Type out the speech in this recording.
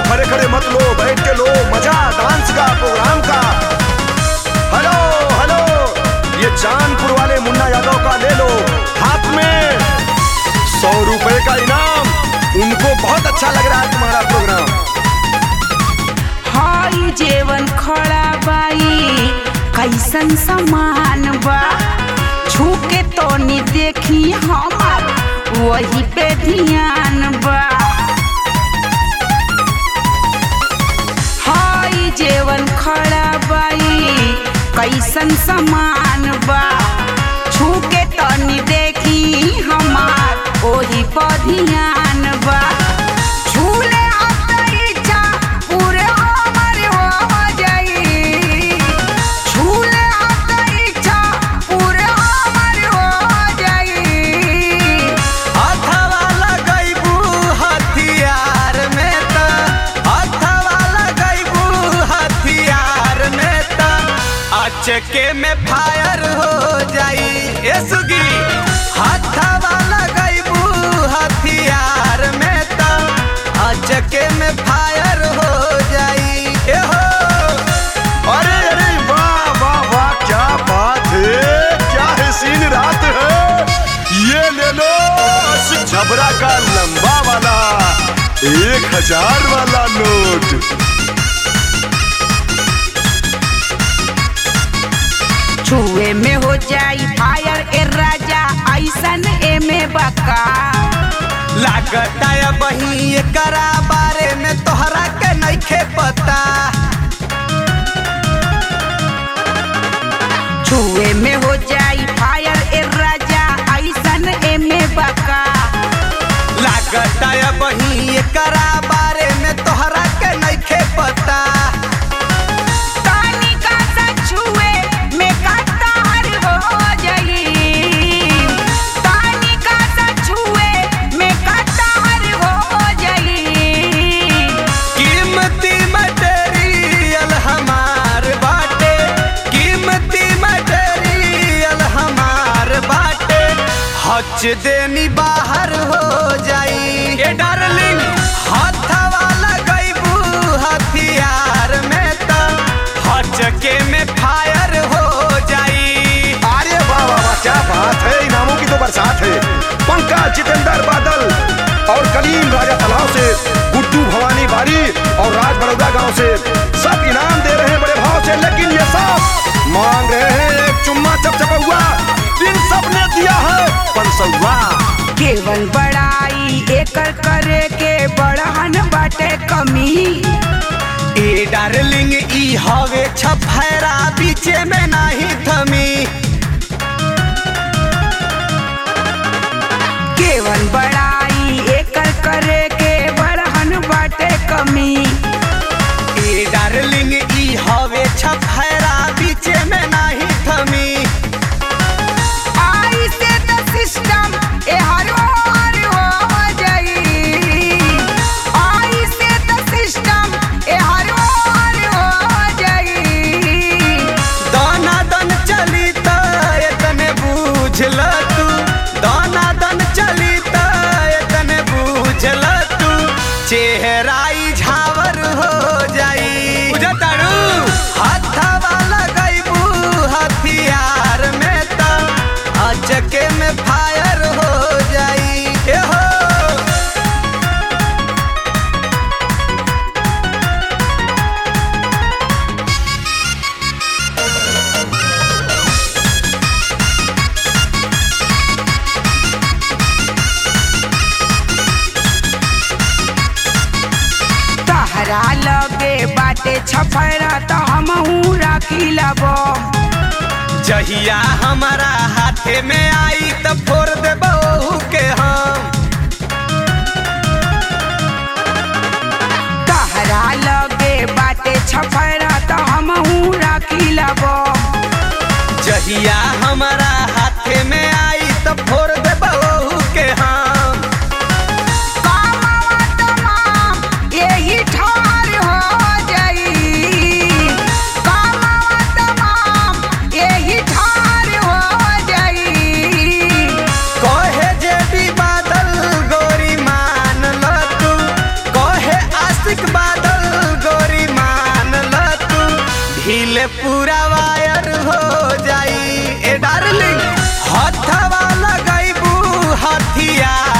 खड़े खड़े मत लो बैठ के लो मजा डांस का प्रोग्राम का हेलो हेलो ये चांदपुर वाले मुन्ना यादव का ले लो हाथ में सौ रुपए का इनाम उनको बहुत अच्छा लग रहा है तुम्हारा प्रोग्राम हई जेवन खड़ा बाई कैसन समान बा छू के तो नी देखी हमार वही पे ध्यान बा हई जेवन खड़ा बाई कैसन समान बा छू के तो नी देखी हमार वही पे ध्यान बा छूले इच्छा पूरे हमर हो जाई छूले इच्छा पूरे हमर हो जाई हथवा लगैबू हथियार में त हथवा लगैबू हथियार में त अचके में फायर हो जाई ए सुगी हथवा लगैबू हथियार में त अचके में फायर हो जाई ए हो अरे अरे वाह वाह वाह क्या बात है क्या है सीन रात है ये ले लो झबरा का लंबा वाला एक हजार वाला नोट छुए में हो जाई फायर ए राजा ऐसन एमे बका लागता है बही एकरा बारे में तोहरा के नइखे पता छुए में हो जाई फायर ए राजा ऐसन एमे बका लागता है बही एकरा बारे में तोहरा के नइखे पता तानी का सा छुए में कतार हो जाई तानी का सा छुए में कतार हो जाई कीमती मटेरियल हमार बाटे कीमती मटेरियल हमार बाटे हच देनी बाहर हो जाई ए डार्लिंग हथवा लगैबू हथियार में त हचके में फायर हो जाई अरे वाह वाह वाह क्या बात है इनामों की तो बरसात है पंकज जितेंद्र बादल और कलीम राजा तलाव से गुड्डू भवानी बारी और राज बड़ौदा गांव से सब इनाम दे रहे हैं बड़े भाव से लेकिन ये सब मांग रहे हैं एक चुम्मा चपचपा इन सब ने दिया है पंसौआ केवल बड़ाई एकर करे के बड़हन बाटे कमी ए डार्लिंग ई हवे छफेरा बीचे में नाही थमी केवल बड़ाई एकर करे के बड़हन बाटे कमी ए डार्लिंग ई हवे छफेरा बीचे में नाही थमी आई से तो सिस्टम ए हर ओर हो जाई आई से तो सिस्टम ए हर ओर हो जाई दाना दन चली त एतने बूझल तू दाना दन चली त एतने बूझल तू चेहराई झावर हो जाई बुझताड़ू हथवा लगैबू हथियार में त अचके में फायर हो जाई ए हो तहरा लगे बाटे छफरा त हमहू राखी लबो जहिया हमारा हाथे में आई त फोड़ दे बहू के हम तहरा लगे बाटे छफरा त हमहू राखी लबो जहिया हमारा हाथे में आई त फोड़ दे बहू के हम कामवा तमाम यही ठार हो जाई कामवा तमाम यही ठार हो जाई कहे जे भी बादल गोरी मान ल तू कहे आशिक बादल ले पूरा वायर हो जाई ए डार्लिंग हथवा लगाइबू हथियार